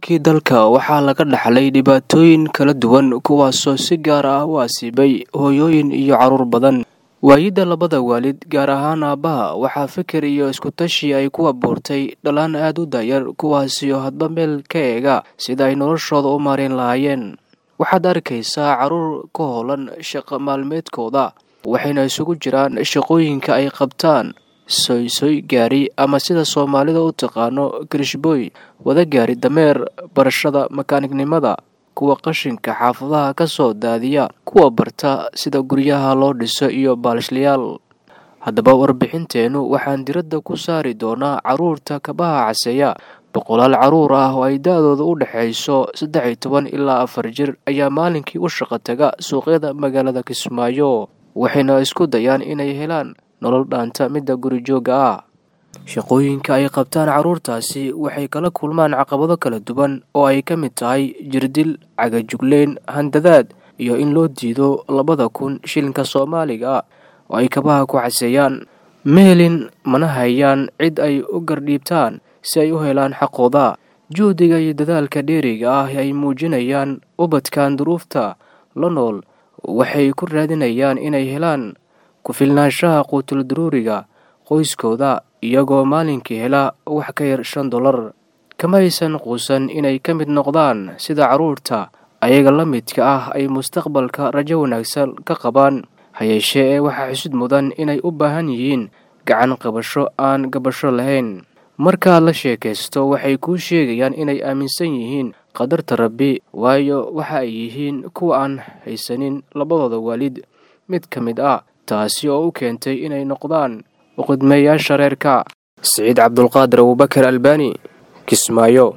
burburkii dalka waxaa laga dhaxlay dhibaatooyin kala duwan kuwaasoo si gaar ah u asiibay hooyooyin iyo carruur badan waayidda labada waalid gaar ahaan aabbaha waxaa fikir iyo iskutashi ay ku abuurtay dhalaan aad u dayar kuwaasioo hadba meel ka eega sida ay noloshooda u maarayn lahaayeen waxaad arkaysaa carruur ka hoolan shaqo maalmeedkooda waxayna isugu jiraan shaqooyinka ay qabtaan soysoy gaari ama sida soomaalida u taqaano kirishboy wada gaari dameer barashada makaanignimada kuwa qashinka xaafadaha ka soo daadiya kuwa barta sida guryaha loo dhiso iyo baalishleyaal haddaba warbixinteennu waxaan diradda ku saari doonaa carruurta kabaha caseeya boqolaal carruur ah oo ay da-dooda u dhexayso saddex iyo toban ilaa afar jir ayaa maalinkii u shaqo taga suuqyada magaalada kismaayo waxayna isku dayaan inay helaan nolol dhaanta midda guri joogga ah shaqooyinka ay qabtaan carruurtaasi waxay kala kulmaan caqabado kala duwan oo ay ka mid tahay jirdil cagajugleyn handadaad iyo in loo diido labada kun shilinka soomaaliga oo ay kabaha ku caseeyaan mehelin mana hayaan cid ay u gardhiibtaan si ay u helaan xaqooda juhdiga iyo dadaalka dheeriga ah ay muujinayaan ubadkan duruufta la nool waxay ku raadinayaan inay helaan ku-filnaanshaha quutul daruuriga qoyskooda iyagoo maalinkii hela wax ka yar shan dollar kama aysan quusan inay ka mid noqdaan sida carruurta ayaga la midka ah ay mustaqbalka rajo wanaagsan ka qabaan hayeeshee ee waxaa xusud mudan inay u baahan yihiin gacan qabasho aan gabasho lahayn markaad la sheekaysto waxay kuu sheegayaan inay aaminsan yihiin qadarta rabbi waayo waxa ay yihiin kuwa aan haysanin labadooda waalid mid ka mid ah taasi oo u keentay inay noqdaan uqidmeeyaasha reerka siciid cabdulqaadir abubakar albani kismaayo